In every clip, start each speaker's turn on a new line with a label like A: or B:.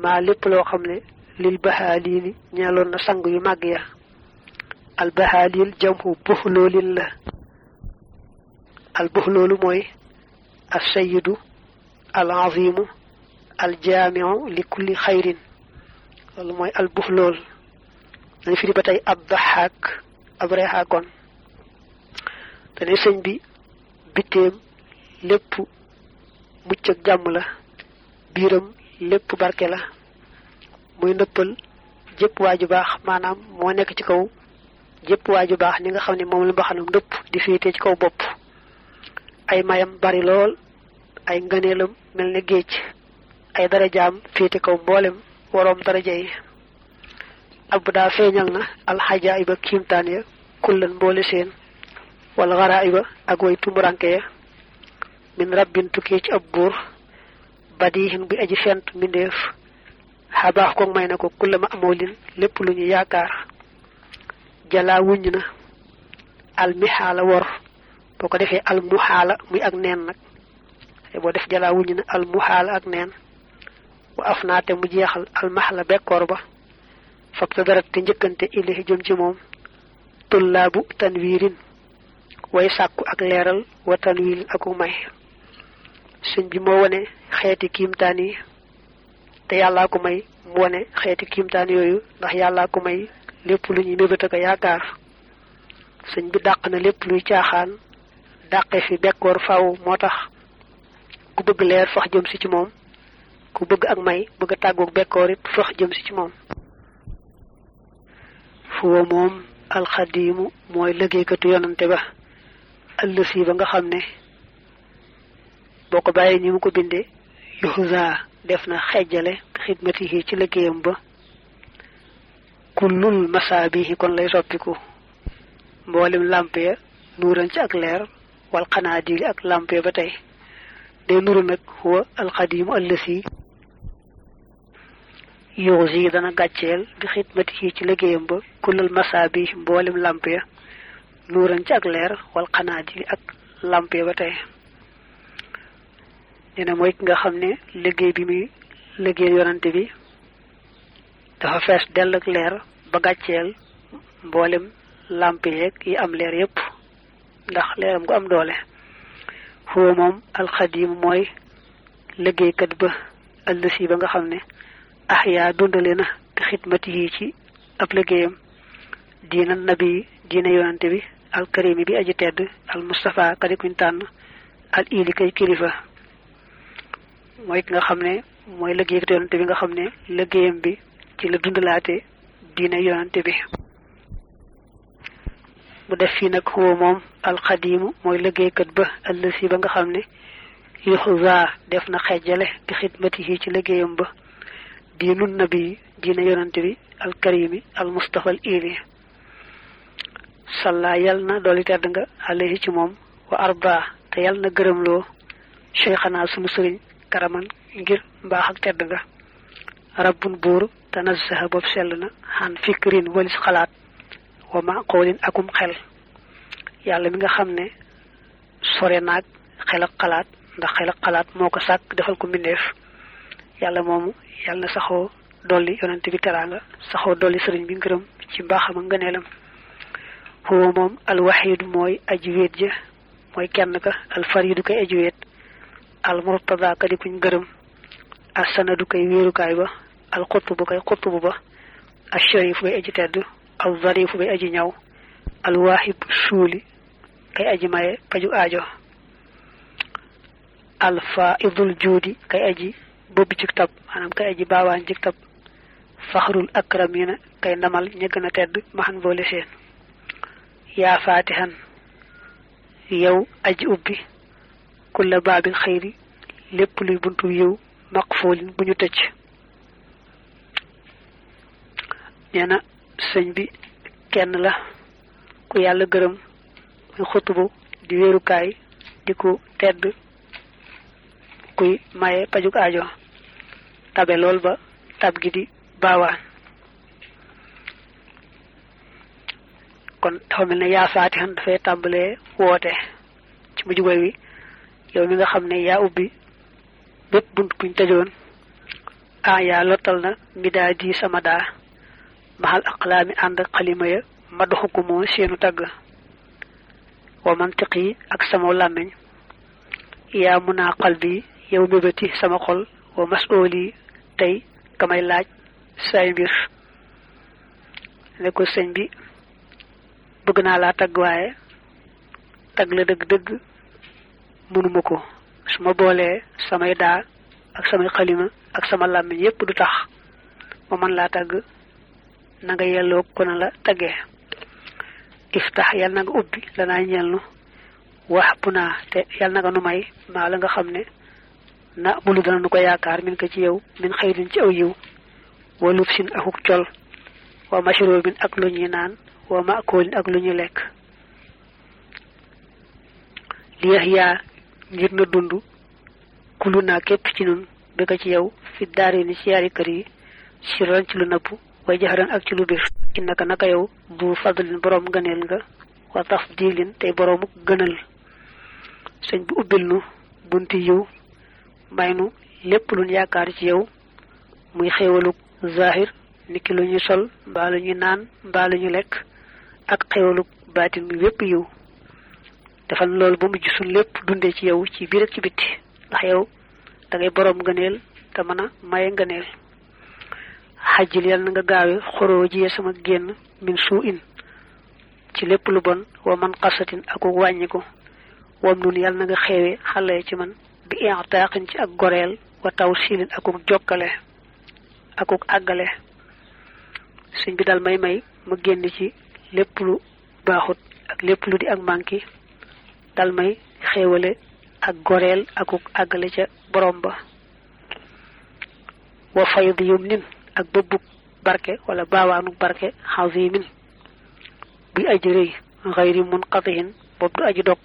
A: maa lépp loo xam ne lil baxaaliili ñeeloon na sang yu màgg ya al baxaalil jamhu buxloolin la al buxloolu mooy al sayidu al azimu al jaamiu li kulli xayrin loolu mooy al buxlool dañu firi ba tey ab daxaak ab reexaakoon dane sëñ bi bitteem lépp mucc ak jàmm la biiram lépp barke la muy nëppal jëpp waaju baax maanaam moo nekk ci kaw jëpp waaju baax ni nga xam ne moom la mbaxanam ndëpp di féete ci kaw bopp ay mayam bari lool ay ngëneelam mel ne géej ay darajaam féete kaw mboolem waroom daraja yi ab daa feeñal na alxajaayiba kiimtaan ya kullan mboole seen wala xaraayiba ak way tumuranke ya min rabbin tukkee ci ab buur badihin bi aji fent mbindeef xabaax ko may na ko kulla ma amoolin lépp lu ñu yaakaar jalaa wuññ na almixaala wor boo ko defee almuxaala muy ak neen nag boo def jalaa wuññ na almuxaala ak neen wa af naate mu jeexal almaxla bekkoor ba fab ta darat te njëkkante ilahi jëm ci moom tullaabu tanwiirin way sàkku ak leeral wa tanwiirin aku may sëñ bi moo wone xeeti kiimtaan yi te yàllaa ko may mu wone xeeti kiimtaan yooyu ndax yàllaa ko may lépp lu ñuy mébét ak yaakaar sëñ bi dàq na lépp luy caaxaan dàqe fi bekkoor faw moo tax ku bëgg leer fax jëm si ci moom ku bëgg ak may bëgg a tàggoog bekkoor it fax jëm si ci moom fuwa moom alxadiimu mooy liggéeykatu yonante ba ëllësi ba nga xam ne boo ko bàyyi ni mu ko bindee yuxusa def na xejjale xidmatihi ci liggéeyam ba kullul masaabihi kon lay soppiku mboolem làmp ya nuuran ci ak leer wal xanaadili ak làmp ya ba tey day nuru nag huwa alxadiimu ëllësi yuxusi dana gàcceel bi xidmatihi ci liggéeyam ba kullul masaabihi mboolem làmp ya nuuran ci ak leer wal xanaadili ak làmp ya ba tey dina mooy ki nga xam ne liggéey bi muy liggéey yonante bi dafa fees dell ak leer ba gàcceel mboolem làmp yeeg yi am leer yépp ndax leeram gu am doole foo moom alxadiim mooy liggéeykat ba ëllësi ba nga xam ne ah yaa dundale na bi xidmati yi ci ab liggéeyam diina nabi diina yonante bi alkarimi bi aji tedd al mustafa kadi kuñ tànn al ili kay kilifa mooy ki nga xam ne mooy liggéeykat yonante bi nga xam ne liggéeyam bi ci la dundalaate diine yonante bi mu def fii nag xuwa moom alxadiimu mooy liggéeykat ba ëllësi ba nga xam ne yuxuza def na xejjale bi xidmatihi ci liggéeyam ba diinu nabi diine yonante bi alkarimi almustafa al ili salla yal na dooli tedd nga alayhi ci moom wa arba te yal na gërëmloo cheikhana sunu sëriñ karaman ngir mbaax ak tedd nga rabbun buur tanazzaha bopp sell na xan fikrin walis xalaat wa maqoolin akum xel yàlla mi nga xam ne sore naag xel ak xalaat ndax xel ak xalaat moo ko sàkk defal ko mbindeef yàlla moomu yàlla na saxoo dolli yonante bi teraanga saxoo dolli sëriñ bi ngërëm ci mbaaxam ak ngëneelam huwa moom alwaxidu mooy aji wéet ja mooy kenn ka alfaridu kay aji wéet al murtada ka di kuñ gërëm as sanadu kay wéerukaay ba al xutubu kay xutubu ba al sharif bay aji tedd al zarifu bay aji ñaw al waahib suuli kay aji maye paju aajo al faidul juudi kay aji bobbi ci tab maanaam kay aji baawaan ci tab faxrul akramina kay ndamal ña gën a tedd maxan boole seen yaa faatihan yow aji ubbi kulla baabil xayri lépp luy buntu yiw maqfoolin bu ñu tëj nee na sëñ bi kenn la ku yàlla gërëm muy xutubu di wéerukaay di ku tedd kuy maye pajuk aajo tabe lool ba tab gi di baawaan kon dafa mel ne yaa faatixan dafay tàmbalee woote ci mujj way wi yow mi nga xam ne yaa ubbi bépp bunt buñ tëjoon ah yaa lottal na midaa di sama daa maxal aqlaami ànd ak xalima ya ma doxu ko moo seenu tagg wa mantiq yi ak sama làmmiñ yaa mun naa xal bi yow mébéti sama xol wa masool yi tey kamay laaj say mbir ne ko sëñ bi bëgg naa laa tagg waaye tagg la dëgg-dëgg mënuma ko su ma boolee samay daa ak samay xalima ak sama làmmiñ yépp du tax ma mën laa tagg na nga yelloo ko na la taggee iftax yal na nga ubbi lanaa ñelnu wax bu naa te yal na nga nu may maa la nga xam ne na mulu dana nu ko yaakaar min ko ci yow min xëyrin ci aw yiw wa lub sin akuk col wa mashrobin ak lu ñuy naan wa makoolin ak lu ñuy lekk li yax yaa ngir na dund kulu naa képp ci nun bi ko ci yow fi daari ni ci yaari kër yi siran ci lu nëbb way jaxaran ak ci lu bir innaka naka yow bu fadlin boroom gëneel nga wa tafdilin tey boroomu gënal sëñ bi ubbil nu bunti yiw may nu lépp luñ yaakaar ci yow muy xéewaluk zahir niki lu ñuy sol mbaa lu ñuy naan mbaa lu ñu lekk ak xéewaluk baatin mi wépp yiw defal loolu ba mujj suñ lépp dundee ci yow ci biir ak ci bitti ndax yow da ngay boroom ngëneel te mën a maye ngëneel xajjil yal na nga gaawe xoroo jiyee sama génn min suu in ci lépp lu bon wa man xasatin ak wàññiku wam nun yal na nga xeewe xale ci man bi intaaxin ci ak goreel wa taw silin akuk jokkale akuk àggale sëñ bi dal may may ma génn ci lépp lu baaxut ak lépp lu di ak manki dal may xéewale ak goreel akuk àggale ca borom ba wa fayd yum nin ak bëbbug barke wala baawaanuk barke xazimin buy aji rëy xayri munqatihin boobu du aji dog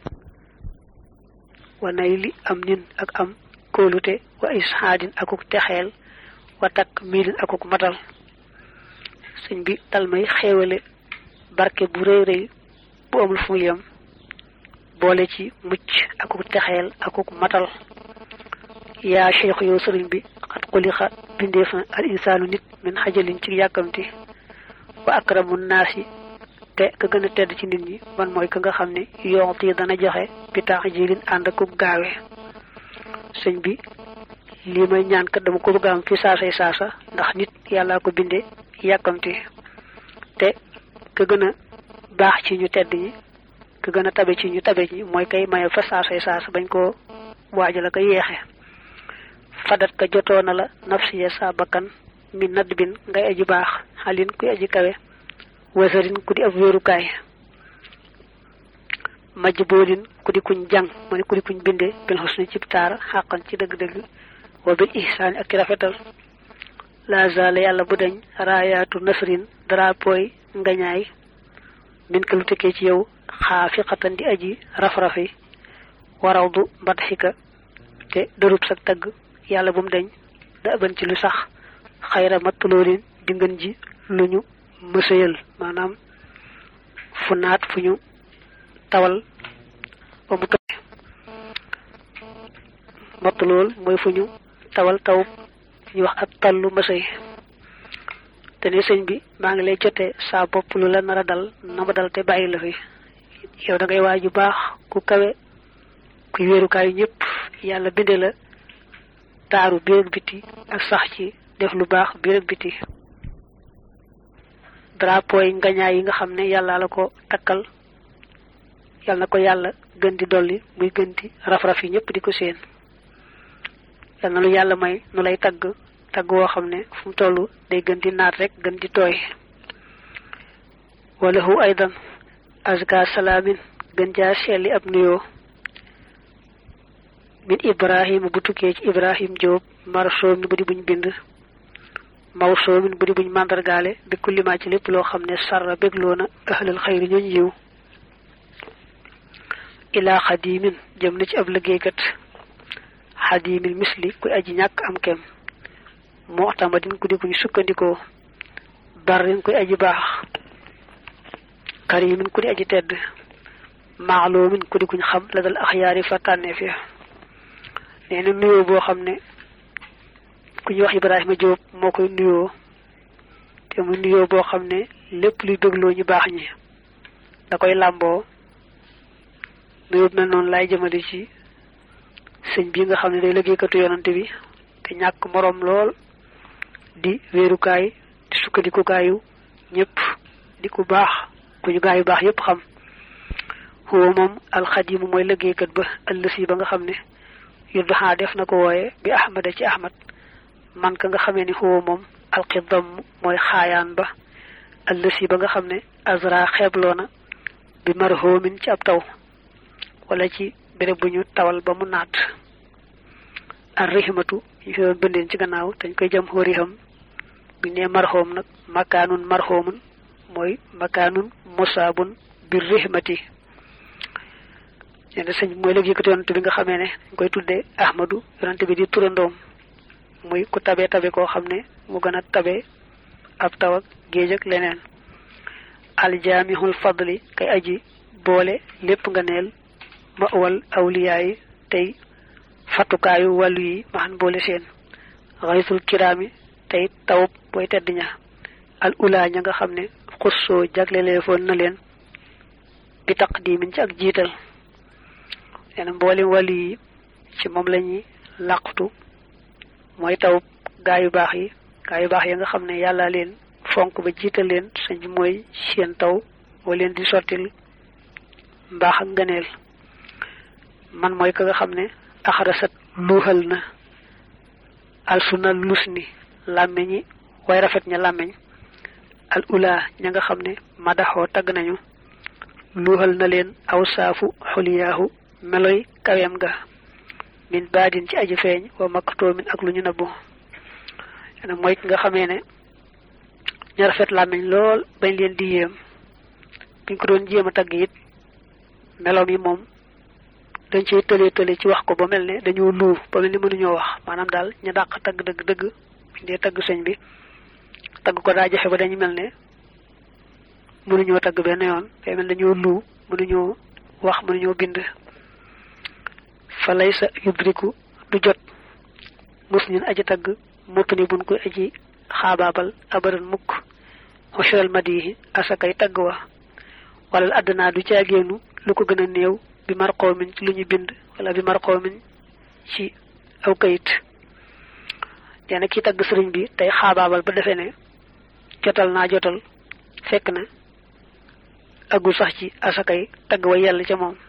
A: wa nay li am nin ak am kóolute wa ishaadin akuk texeel wa takk miilin akuk matal sëñ bi dal may xéewale barke bu rëy rëy bu amul fu mu yem boole ci mucc akuk texeel akuk matal yaa cheikh yow sëriñ bi xat xulixa bindeef na al insaanu nit min xajalin ci yàkkamti wa akramu naasi te ka gën a tedd ci nit ñi man mooy ka nga xam ne yonti dana joxe bi tax jilin ànd akub gaawe sëñ bi lii may ñaan kat dama ko bëgg am fi saasay saasa ndax nit yàllaa ko binde yàkkamti te ka gën a baax ci ñu tedd ñi ka gën a tabe ci ñu tabe ñi mooy kay maye fa saasay saasa bañ koo waajal ko yeexe fadat ka jotoona la nafsiya sa bakkan mi nadd bin ngay aji baax xalin kuy aji kawe wasarin ku di ab wéerukaay majj boolin ku di kuñ jàng mu ne ku di kuñ binde bil xusni cib taar xàqan ci dëgg-dëgg wa bil ihsaani ak ci rafetal la zala yàlla bu dañ raayaatu nasrin drapoy ngañaay min ka lu tekkee ci yow xaafiqatan di aji raf-rafi waraw du mbatxika te dërub sa tagg yàlla bu mu dañ da ëban ci lu sax xayra mattulóorin di ngën ji lu ñu mësëyal maanaam fu naat fu ñu tawal ba mu toy mattulool mooy fu ñu tawal taw ñu wax ak tallu mësëy te ne sëñ bi maa ngi lay jotee saa bopp lu la nar a dal na ma dal te bàyyi la fi yow da ngay waaj ju baax ku kawe kuy wéerukaayu ñëpp yàlla binde la taaru biir ak biti ak sax ci def lu baax biir ak biti drapeau yi ngañaay yi nga xam ne yàlla la ko takkal yàlla na ko yàlla gën di dolli muy gën di raf-raf yi ñëpp di ko séen yàlla na lu yàlla may nu lay tagg tagg woo xam ne fu mu toll day gën di naat rek gën di tooy wala hu aydan azka salaamin gën jaa seeli ab nuyoo min ibrahima bu tukkee ci ibrahim Jóob marasoomin bu di buñ bind mawsoomin bu di buñ màndargaale bi kullimaa ci lépp loo xam ne sarra bégloo na ahlal xayri ñooñ yiw ilaa xadimin jëm na ci ab liggéeykat xadimin misli kuy aji ñàkk am kem mu'tamadin ku di kuñ sukkandikoo barrin kuy aji baax karimin ku di aji tedd maalumin ku di kuñ xam la dal axyaari fa tànneef ya nee na nuyoo boo xam ne ku ñuy wax Ibrahima Diop moo koy nuyoo te mu nuyoo boo xam ne lépp luy bégloo ñu baax ñi da koy làmboo nuyoo mel noonu laay jëmale ci sëñ bi nga xam ne day liggéeykatu yonante bi te ñàkk moroom lool di wéerukaay di sukkandikukaayu ñëpp di ku baax ku ñu gaayu baax yépp xam huwa moom alxadimu mooy liggéeykat ba ëllësi ba nga xam ne yudduxaa def na ko wooye bi ahmada ci ahmad man ka nga xamee ni huwa moom alxidam mooy xaayaan ba ëllësi ba nga xam ne azra xeebloona bi marhoomin ci ab taw wala ci béréb bu ñu tawal ba mu naat ar rihmatu ñu fi doon bëndeen ci gannaaw dañ koy jëm xóoriham bu nee marhoom nag makaanun marhoomun mooy makaanun musaabun bir rihmati nee na sëñ mooy léegi yëkkati yonante bi nga xamee ne dañ koy tuddee ahmadu yonante bi di turandoom muy ku tabe tabe koo xam ne mu gën a tabe ab taw ak géej ak leneen aljaamihul fadli kay aji boole lépp nga neel ma wal awliyaa yi tey fattukaayu wàllu yi maxan boole seen xaysul kiraami tey tawub booy tedd ña al ulaa ña nga xam ne xussoo jaglelee foon na leen bi taqdimin ci ak jiital nee na mboolem wàllu yi ci moom la ñuy làqutu mooy tawub gaa yu baax yi gaa yu baax yi nga xam ne yàlla leen fonk ba jiital leen sëñ bi mooy seen taw moo leen di sottil mbaax ak ngëneel man mooy ka nga xam ne axarasat luuxal na alsuna lus ni làmmeñi way rafet ña làmmeñ al ula ña nga xam ne madaxoo tagg nañu luuxal na leen aw saafu xuliyaahu meloy kaweem ga min baadin ci aji feeñ wa makkatoomin ak lu ñu nëbbu ena mooy ki nga xamee ne ña rafet làmmeñ lool bañ leen di yéem biñ ko doon jéem a tagg it meloom yi moom dañ ciy tëlee tële ci wax ko ba mel ne dañoo luu ba mel ni mënuñoo wax maanaam daal ñu dàq tagg dëgg dëgg buñ dee tagg sëñ bi tagg ko daa jafe ba dañu mel ne mënuñoo tagg benn yoon day mel dañoo luu mënuñoo wax mënuñoo bind fa lay sa yudriku du jot mus ñun aji tagg mopp ni buñ koy aji xaabaabal abadan mukk xusral madihi asakay tagg wa wala àddinaa du caagéenu lu ko gën a néew bi marqoomin ci lu ñu bind wala bi marqoomin ci aw kayit nee na kii tagg sëriñ bi tey xaabaabal ba defee ne jotal naa jotal fekk na agul sax ci asakay tagg wa yàlla ca moom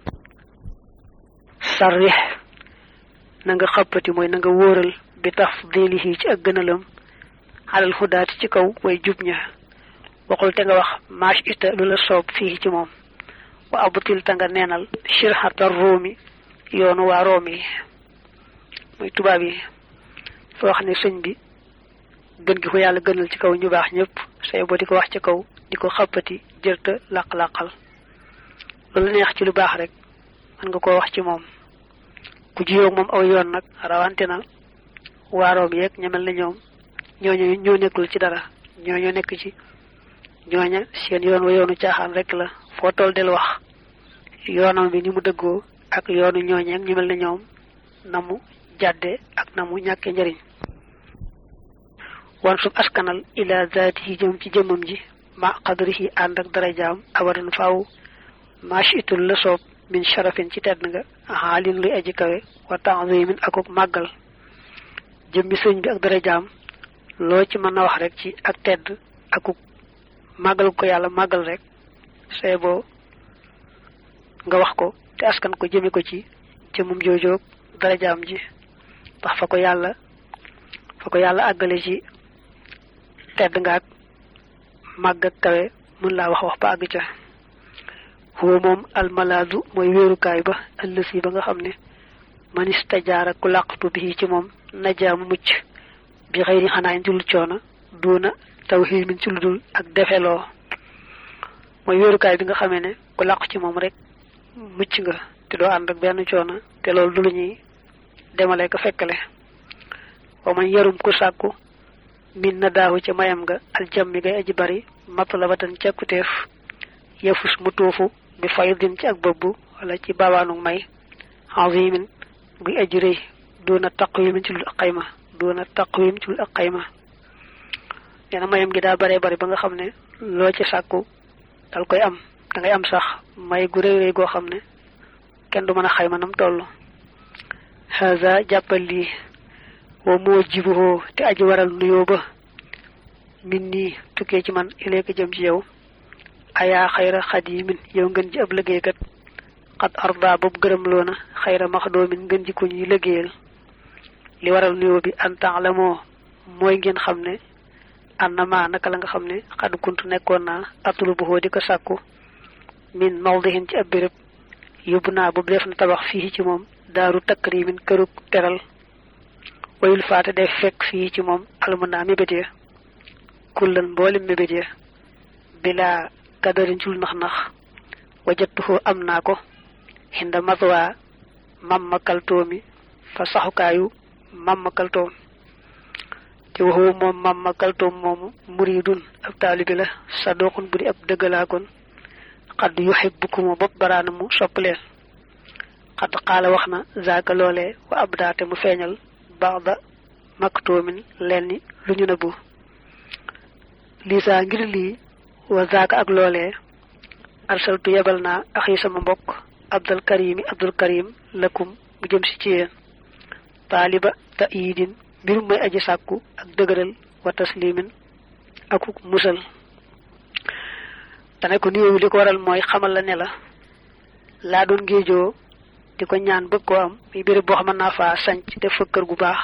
A: sarrix na nga xappati mooy na nga wóoral bi tafdilihi ci ak gënalam xalal xudaati ci kaw way jub ña waxul te nga wax maash ita lu la soob fii ci moom wa abutil ta nga neenal shirxatar róomi yoonu waa room yi muy tubaab yi fa wax ne sëñ bi gën gi ko yàlla gënal ci kaw ñu baax ñëpp say boo di ko wax ci kaw di ko xappati jërta laq-laqal loolu neex ci lu baax rek mën nga koo wax ci moom ku jiyoog moom aw yoon nag rawante na waa room yeeg ñamel na ñoom ñooñu ñoo nekkul ci dara ñooñu nekk ci ñooña seen yoon wa yoonu caaxaan rek la foo toll del wax yoonam bi ni mu dëggoo ak yoonu ñooñeeg ñu mel ne ñoom na mu jàdde ak na mu ñàkke njëriñ wan sub askanal ila zaatihi jëm ci jëmmam ji ma qadrihi ànd ak darajaam abadan faaw machitul la soob min sharafin ci tedd nga xaalin luy aji kawe wa ta'zimin akuk màggal jëmmi sëñ bi ak darajaam loo ci mën a wax rek ci ak tedd akuk màggal ko yàlla màggal rek say boo nga wax ko te askan ko jëme ko ci jëmum joojoog darajaam ji ndax fa ko yàlla fa ko yàlla àggale ci tedd nga ak màgg ak kawe mën laa wax wax ba àgg ca huwa moom almalaadu mooy wéerukaay ba ëllësi ba nga xam ne manista jaara ku làqatu bi ci moom najaamu mucc bi xëy ni xanaa njul coona duuna taw xiimin ci lu dul ak defeloo mooy wéerukaay bi nga xamee ne ku làqu ci moom rek mucc nga te doo ànd ak benn coono te loolu du lu ñuy demale ko fekkale wa man yarum ku sàkku min na daahu ca mayam nga aljam mi ngay aji bari matlabatan càkkuteef yafus mu tuufu bi faydin ci ak bëbb wala ci baawaanu may azimin guy aji rëy duna taqwimin ci lu xayma doona taqwim ci ak xayma nee na mayam gi daa bare bari ba nga xam ne loo ci sàkku dal koy am da ngay am sax may gu réy réy goo xam ne kenn du mën a xayma nam toll haza jàppal lii wa moo jibuhoo te aji waral nuyoo ba min nii tukkee ci man ileeka jëm ci yow ayaa xayra xadimin yow ngeen ji ab liggéeykat xat arda boobu gërëm loona xayra maxdoomin ngeen ji ku ñuy liggéeyal li waral nuyoo bi an la moo mooy ngeen xam ne annama naka la nga xam ne xad kuntu nekkoon naa atulu bu di ko sàkku min mawdihin ci ab béréb yóbbu naa boobu def na tabax fii ci moom daaru takrimin kërug teral wayul faate def fekk fii ci moom almuna mébét ya kullan mboolem mébét ya bilaa kadarin cul nax nax wajattuhu am naa ko xinda matwa mamma kaltoomi fa saxukaayu mamma kaltoom te waxu moom mamma kaltoom moomu muridun ab taalibi la sadoxun bu di ab dëggalaakoon xadd yuhibbukumu bopp baraana mu sopp leen xadd xaala wax na zaaka loolee wa ab daate mu feeñal baxda maktoomin leen ni lu ñu nëbbu liisa ngir lii wa zaaka ak loolee arsaltu yebal naa axi sama mbokk abdul karimi abdul karim lakum mu jëm si ci yéen taaliba ta iidin mbir mooy aji sàkku ak dëgëral wa taslimin akuk musal dane ko nuyoo li ko waral mooy xamal la ne la laa doon géejoo di ko ñaan bëgg koo am muy béréb boo xam naa faa sanc def fa kër gu baax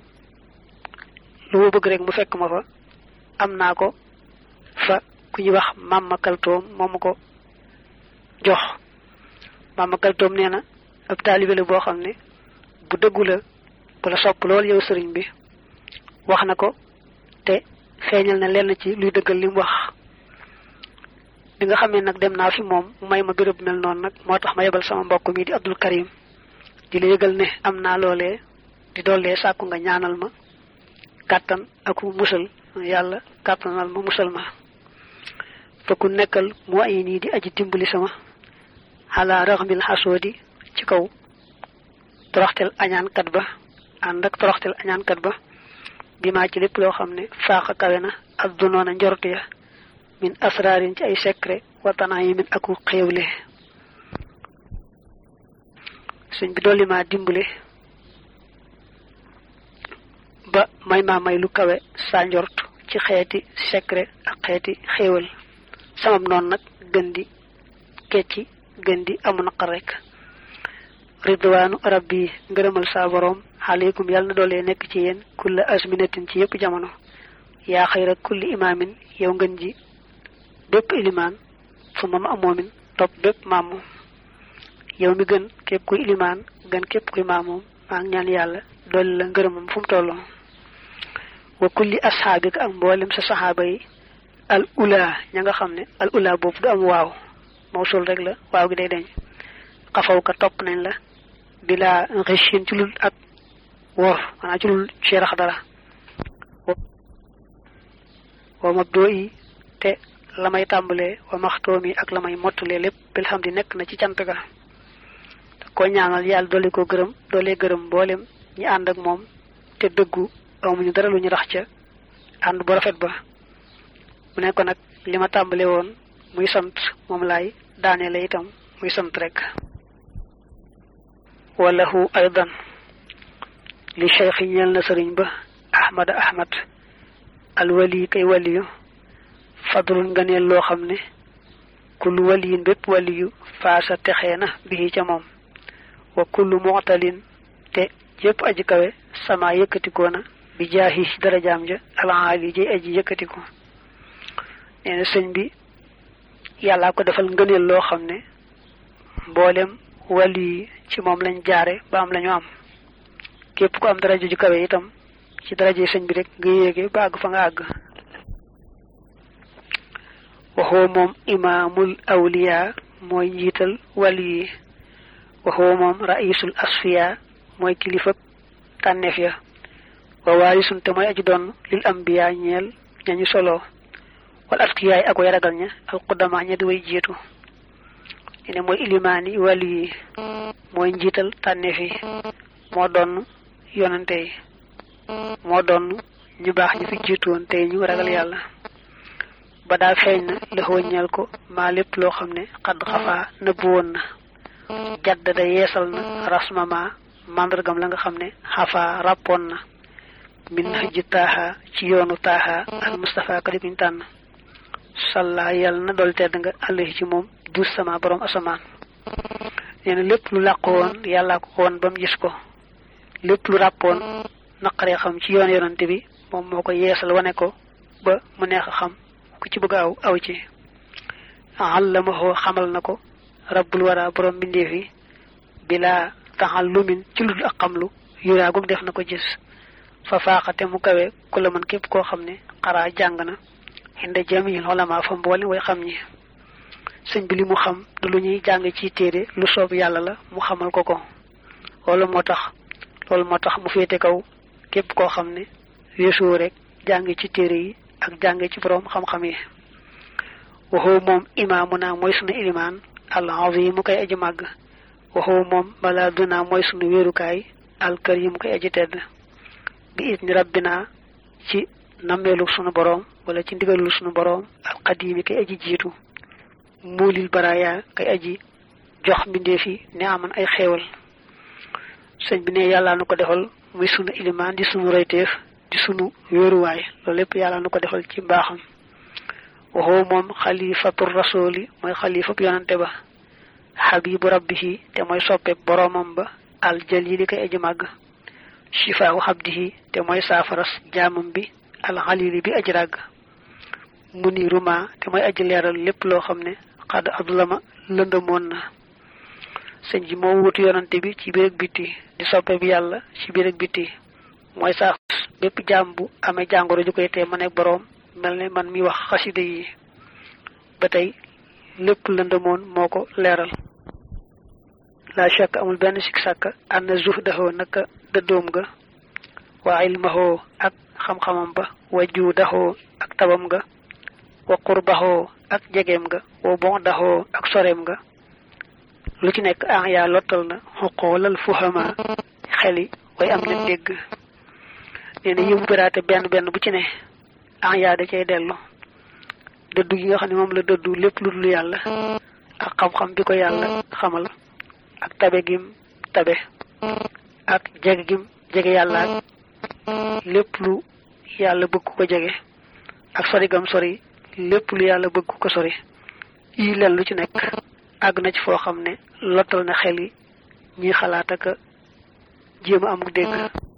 A: lu ma bëgg rek mu fekk ma fa am naa ko fa ku ñuy wax mamma kaltoom moo ma ko jox mamma kaltoom nee na ab taalibe la boo xam ne bu dëggu la bu la sopp lool yow sëriñ bi wax na ko te feeñal na lenn ci luy dëggal li mu wax bi nga xamee nag dem naa fi moom may ma béréb mel noonu nag moo tax ma yebal sama mbokk mi di Abdul Karim di la yëgal ne am naa loolee di dollee sàkku nga ñaanal ma kàttan ak musal yàlla kàttanal ma musal ma fa ku nekkal mu ay nii di aji dimbali sama xalaa raxmil xasoodi ci kaw toroxtel añaankat ba ànd ak toroxtel añaankat ba bi maa ci lépp loo xam ne faaxa kawe na ak dunoona njortu ya min asraarin ci ay secret watanaa yi min aku xéewle sëñ bi dolli maa dimbale ba may maa may lu kawe saa njort ci xeeti secret ak xeeti xéewal samam noonu nag gën di kecci gën di amu naqar rek ridwaanu rabbi ngërëmal saa boroom aleykum yàlla na doolee nekk ci yéen kulla asminatin ci yépp jamono yaa xayra kulli imaamin yow ngën ji bépp ilimaan fu ma ma amoomin topp bépp maamu yow mi gën képp kuy ilimaan gën képp kuy maamoom maa ngi ñaan yàlla dolli la ngërëmam fu mu tolloo wa kulli asxaabika ak mboolem sa saxaaba yi al ula ña nga xam ne al ula boobu du am waaw mawsul rek la waaw gi day deñ xafaw ka topp nañ la bila richin ci lul ak wor maanaam ci lul ci rax dara wa mabdoo yi te la may tàmbalee wa maxtoom yi ak la may mottalee lépp bilhamdi nekk na ci cant ga ko ñaanal yàlla dolli ko gërëm dolli gërëm mboolem ñi ànd ak moom te dëggu amuñu dara lu ñu rax ca ànd bu rafet ba mu ne ko nag li ma tàmbale woon muy sant moom laay daaneele itam muy sant rek walahu aydan li cheikh yi ñeel na sëriñ ba ahmada ahmad alwali kay waliyu fadlun nga neel loo xam ne kullu waliyin bépp waliyu faasa texee na bii ca moom wa kullu mu'talin te yépp aji kawe sama yëkkatikoo na bi jaahi darajaam ja alaali jay aji yëkkatiko nee na sëñ bi yàllaa ko defal ngëneel loo xam ne mboolem wàllu yi ci moom lañ jaare ba am lañu am képp ku am daraja ju kawe itam ci daraje sëñ bi rek nga yéege ba àgg fa nga àgg waxoo moom imaamul awliya mooy njiital wàllu yi waxoo moom raisul asfiya mooy kilifa tànneef ya wa waarisun te mooy aji doon lil ambiya ñeel ñañu solo wal askiyaay ak way ragal ña alqudama ña di way jiitu ne mooy ilimaani wàllu yi mooy njiital tànneef yi moo doon yonante yi moo doon ñu baax ñu fi jiitu woon tey ñu ragal yàlla ba daa feeñ na lëxoo ñeel ko maa lépp loo xam ne xadd xafaa nëbbu woon na jadd da yeesal na rasmama màndargam la nga xam ne xafaa ràppoon na min hëjji taaxa ci yoonu taaxa al Mustafa ka di kuñ tànn salla yàlla na dool tedd nga àllahi ci moom dus sama borom asamaan nee na lépp lu làqu woon yàllaa ko woon ba mu gis ko lépp lu ràppoon naqaree xam ci yoon yonante bi moom moo ko yeesal wane ko ba mu neex a xam ku ci bëgg aw aw ci àllamaxoo xamal na ko rabbul wara borom mbindeef yi bilaa taxal lumin ci lu ak xamlu yuraagum def na ko gis fa faaxate mu kawe ku la mën képp koo xam ne xaraa jàng na xinda jamil xolama fa mboole way xam ñi sëñ bi li mu xam du lu ñuy jàng ci téere lu soob yàlla la mu xamal ko ko loolu moo tax loolu moo tax mu féete kaw képp koo xam ne weesuwu rek jàng ci téere yi ak jàng ci borom xam-xam yi waxoo moom imaamu naa mooy sunu ilimaan al azim mu koy aji màgg waxoo moom balaa dunaa mooy sunu wéerukaay al karim mu koy aji tedd bi it ni rabbina ci nammeelu sunu boroom wala ci ndigalul sunu boroom al qadimi kay aji jiitu muulil baraaya kay aji jox mbindeef yi ne aman ay xéewal sëñ bi ne yàlla nu ko defal muy sunu ilimaan di sunu royteef di sunu wéeruwaay loolu lépp yàlla nu ko defal ci mbaaxam waxoo moom xalifatu rasuli mooy xalifab yonante ba xabibu rabbihi te mooy soppe boroomam ba al jalili kay aji màgg shifaahu xabdihi te mooy saafaras jaamam bi al xalili bi aji ràgg muniruma te mooy aji leeral lépp loo xam ne xadd adulama lëndëmoon na sëñ ji moo wutu yonante bi ci biir ak bitti di soppe bi yàlla ci biir ak bitti mooy saafas bépp jaam bu amee jàngoro ju koy tee ma nekk boroom mel ne man mi wax xasida yi ba tey lépp lëndëmoon moo ko leeral la shakk amul benn sik sàkk ànd na zuh daxoo naka dëddoom ga wa ilmahoo ak xam-xamam ba wa juu daxoo ak tabam ga wa qurbaxoo ak jegeem ga wa bon daxoo ak soreem ga lu ci nekk ah yaa lottal na xoqoolal fuhama xeli way am leen dégg nee na yëmu biraate benn benn bu ci ne ah yaa da cay dellu dëddu gi nga xam ne moom la dëddu lépp lu dul yàlla ak xam-xam bi ko yàlla xamal ak tabe gim tabe ak jege gim jege yàlla ak lépp lu yàlla bëgg ko jege ak sori gam sori lépp lu yàlla bëgg ko sori yi leen lu ci nekk àgg na ci foo xam ne lottal na xel yi ñuy xalaat ak jéem a am dégg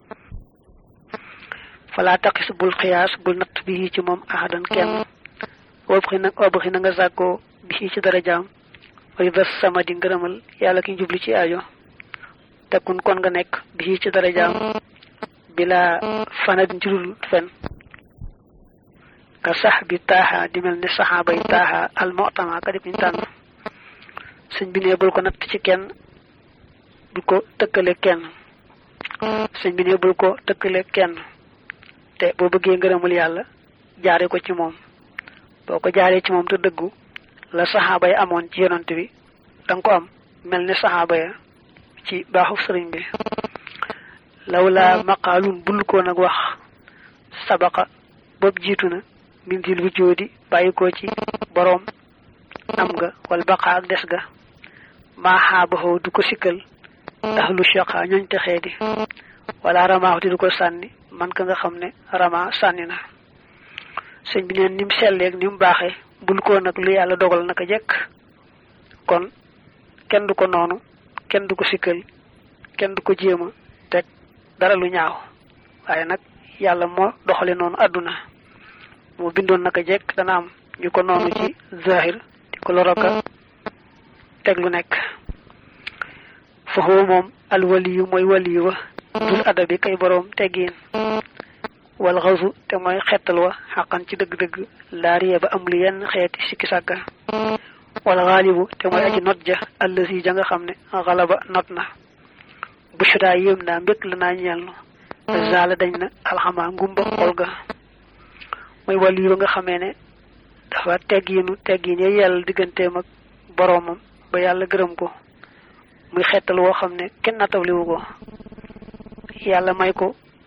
A: falaa taqis bul xiyaas bul natt bi ci moom ahadan kenn wobxi na wobxi na nga sàkkoo bi ci darajaam way bés sama di ngërëmal yàlla ki jubli ci aajo tekkun kon nga nekk bi ci darajaam bila fanadin ci dul fen ka sax bi taaxa di mel ne saxaabay taaxa almotama ka dib ñu tànn sëñ bi ne bul ko natt ci kenn bul ko tëkkale kenn sëñ bi ne bul ko tëkkale kenn te boo bëggee ngërëmul yàlla jaare ko ci moom boo ko jaaree ci moom te dëggu la saxaaba yi amoon ci yonant bi danga ko am mel ni saxaaba ya ci baaxu sëriñ bi lawla maqaalun bul ko nag wax sabaqa boobu jiitu na min dil bu jóodi bàyyi ko ci boroom am nga wala baqa ak des ga maaxaabaxoo du ko sikkal ahlu shaqa ñooñ texee di wala ramaax di du ko sànni man ka nga xam ne rama sànni na sëñ bi neen ni mu selleeg ni mu baaxee bul ko nag lu yàlla dogal naka jekk kon kenn du ko noonu kenn du ko sikkal kenn du ko jéema teg dara lu ñaaw waaye nag yàlla moo doxale noonu àdduna moo bindoon naka jekk dana am ñu ko noonu ci zahir di ko loroka teg lu nekk foofu moom alwaliyu mooy waliyu wa dul adabi kay boroom teggiin wal xasu te mooy xettal wa xaqan ci dëgg-dëgg laariye ba amul yenn xeeti sikki sàkka wala xaalibu te mooy aji not ja allasi ja nga xam ne xalaba not na bushra yéem naa mbékk la naa ñeel zaala dañ na alxama ngumba xol ga mooy wàllu yi ba nga xamee ne dafa teggiinu teggiin ya yàlla digganteem ak boroomam ba yàlla gërëm ko muy xettal woo xam ne kenn nattabliwu ko yàlla may ko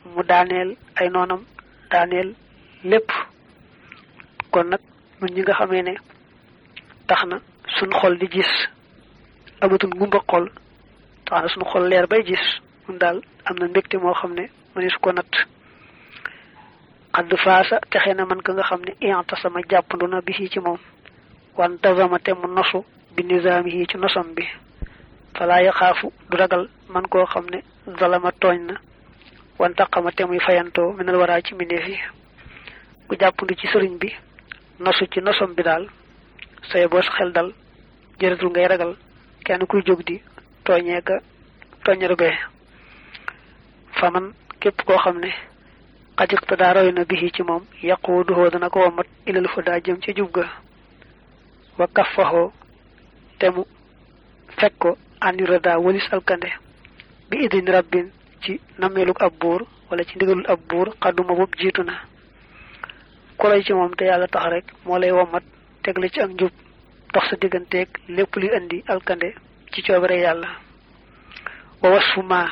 A: mu daaneel ay noonam daaneel lépp kon nag ñun ñi nga xamee ne tax na suñ xol di gis amatul ngumba xol tax na suñ xol leer bay gis ñun daal am na mbégte moo xam ne mënees ko natt xadd faasa texe na man ka nga xam ne ianta sama jàppandu na bi ci moom wan tazama te mu nosu bi nizaami yi ci nosam bi falaa yaxaafu du ragal man koo xam ne zalama tooñ na wan taqama te muy fayantoo minal waraa ci mbindeef yi ku jàppandu ci sëriñ bi nosu ci nosom bi daal say boo sa xel dal jëratul ngay ragal kenn kuy jóg di tooñee ka tooñar bee faman képp koo xam ne xajik te daa roy na bi ci moom yàqu duhoo dana ko womat ilal fa daa jëm ci jub ga wa kaffaxoo te mu fekk ko anira daa walis alkande bi idin rabbin ci nameelug ab buur wala ci ndigalul ab buur xadduma bopp jiitu na ku lay ci moom te yàlla tax rek moo lay womat teg la ci ak njub dox sa digganteeg lépp luy indi alkande ci coobare yàlla wa wasfu ma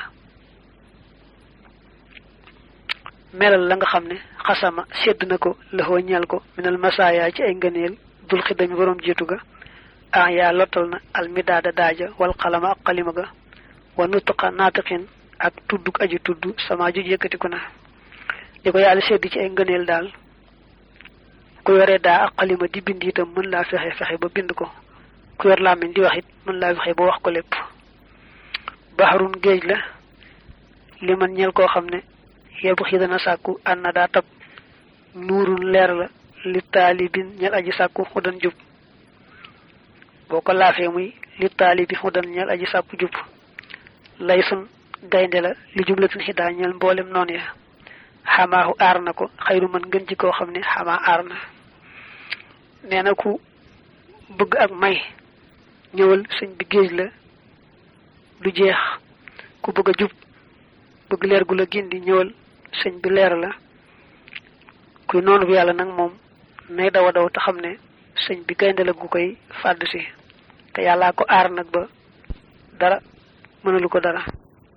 A: melal la nga xam ne xasama sedd na ko laxoo ñeel ko minal masaaya ci ay ngëneel dul xidami borom jiitu ga ah yaa lottal na almidaada daaja wal xalama ak xalima ga wa nutqa naatiqin ak tudduk aji tudd sama juj yëkkatiku na li ko yàlla sedd ci ay ngëneel daal ku yore daa ak xalima di bind itam mën laa fexe fexe ba bind ko ku yor làmmiñ di wax it mën laa fexe ba wax ko lépp baxarun géej la li man ñel koo xam ne yebu xi dana sàkku ànd na daa tab nuurun leer la li taalibin ñel aji sàkku xudan jub boo ko laafee muy li taalibi xudan ñel aji sàkku jub lay sun gaynde la li jublatin xidaa ñel mboolem noonu ya xamaahu aar na ko xayru man ngën ji koo xam ne xamaa aar na nee na ku bëgg ak may ñëwal sëñ bi géej la du jeex ku bëgg a jub bëgg leer gu la gindi ñëwal sëñ bi leer la kuy noonu bi yàlla nag moom nay daw a daw te xam ne sëñ bi gaynde la gu koy fàdd si te yàllaa ko aar nag ba dara mënalu ko dara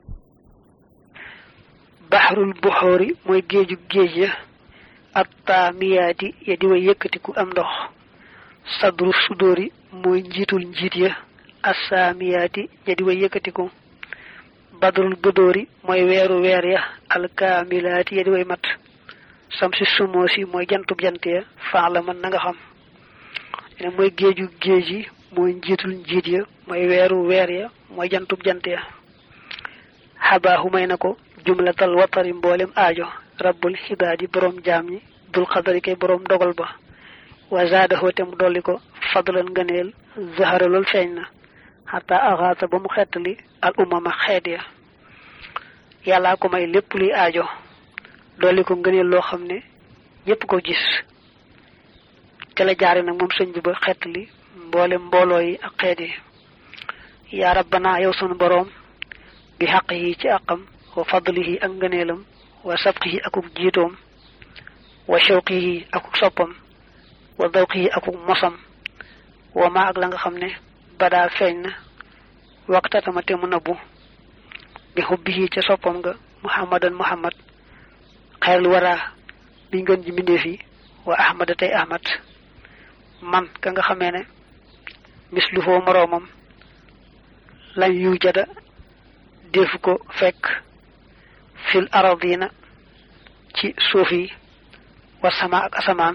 A: baxrul buxoori mooy géeju géej ya ak taamiyaati ya di way yëkkatiku am ndox sadru sudóori mooy njiitul njiit ya assaamiyaati ya di way yëkkatiku badrul budóori mooy weeru weer ya alkaamilaati ya di way mat samsi sumoosi mooy jantub jant ya faax la mën na nga xam ne mooy géeju géej yi mooy njiitul njiit ya mooy weeru weer ya mooy jantub jant ya xabaaxu may na ko jumlatal watari mboolem aajo rabbul xibaadi boroom jaam ñi dul xadari kay boroom dogal ba wa zaadahu te mu dolli ko fadlan ngëneel zahara lool feeñ na xataa axaata ba mu xettali al umama xeet ya yàllaa ko may lépp luy aajo dolli ko ngëneel loo xam ne ñépp ko gis ca la jaare nag moom sëñ bi ba xettali mboolem mbooloo yi ak xeet yi yaa rabbana yow sunu boroom bi xaq yi ci àqam wa fadlihi ak ngëneelam wa sabqihi akuk jiitoom wa shawqihi akuk soppam wa dawqihi akuk mosam wa ma ak la nga xam ne badaa feeñ na waxtatama te mu nëbbu bi xubbihi ca soppam nga muhammadan muhammad xeerlu waraa biñ gën ji mbindeef yi wa ahmada tey ahmad man ka nga xamee ne mislu foo moroomam lañ yu jada defu ko fekk fil aradina ci suuf yi wa sama ak asamaan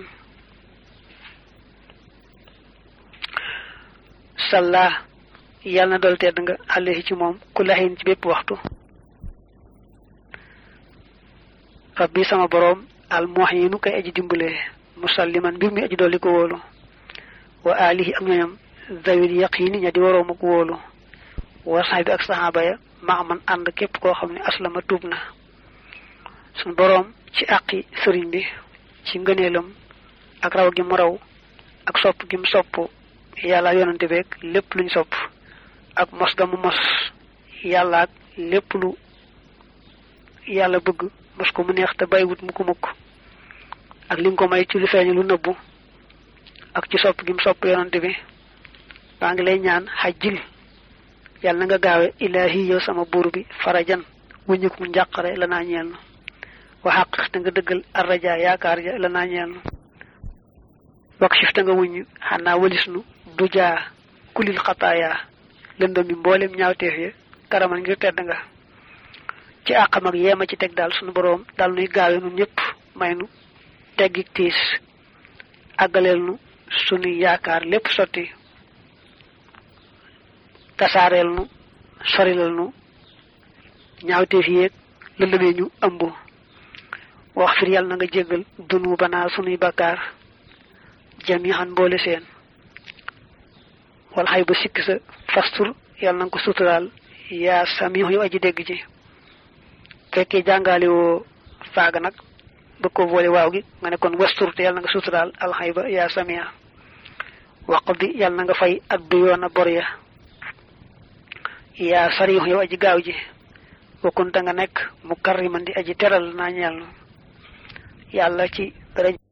A: salla yàlla na dool tedd nga alayhi ci moom ku laxin ci bépp waxtu rabbi sama boroom al muhinu kay aji dimbale musalliman mbir mi aji dolli ko wóolu wa alihi ak ñoñam zawil yaqini ña di waroom ak wóolu wa sahbi ak saxaaba ya ma man ànd képp koo xam ne aslama tuub na suñ boroom ci àqi sëriñ bi ci ngëneelam ak raw gi mu raw ak sopp gi mu sopp yàlla yonante beeg lépp luñ sopp ak mos ga mu mos yàlla ak lépp lu yàlla bëgg mos ko mu neex te bàyyiwut mu ko mukk ak li nga ko may ci lu feeñ lu nëbbu ak ci sopp gi mu sopp yonante bi baa ngi lay ñaan xajjil yàlla na nga gaawe ilaahi yow sama buur bi farajan wuññiku njàqare la naa ñeel na waxaq te nga dëggal arraja yaakaar ja la naa ñeel nu wax sif te nga wuñu xanaa walis nu du jaa kulil xataaya lëndëm mi mboolem ñaawteef ya karaman ngir tedd nga ci àqam ak yeema ci teg daal sunu boroom daal nuy gaawe nun ñëpp may nu teggik tiis àggaleel nu sunuy yaakaar lépp sotti tasaareel nu sorilal nu ñaawteef yéeg lëndëmee ñu ëmb wax fir yàlla na nga jéggal dunu banaa sunuy bakkaar jamihan mboole seen wala xay ba sikk sa fastur yàlla na nga ko suturaal yaa samihu yow aji dégg ji fekkee jàngaale woo faaga nag bëgg ko boole waaw gi nga ne kon wastur te yàlla na nga suturaal alxay ba yaa samiha waq bi yàlla na nga fay addu yoona bor ya yaa sarihu yow aji gaaw ji wakkunta nga nekk mu karriman di aji teral naa ñeel yàlla ci dara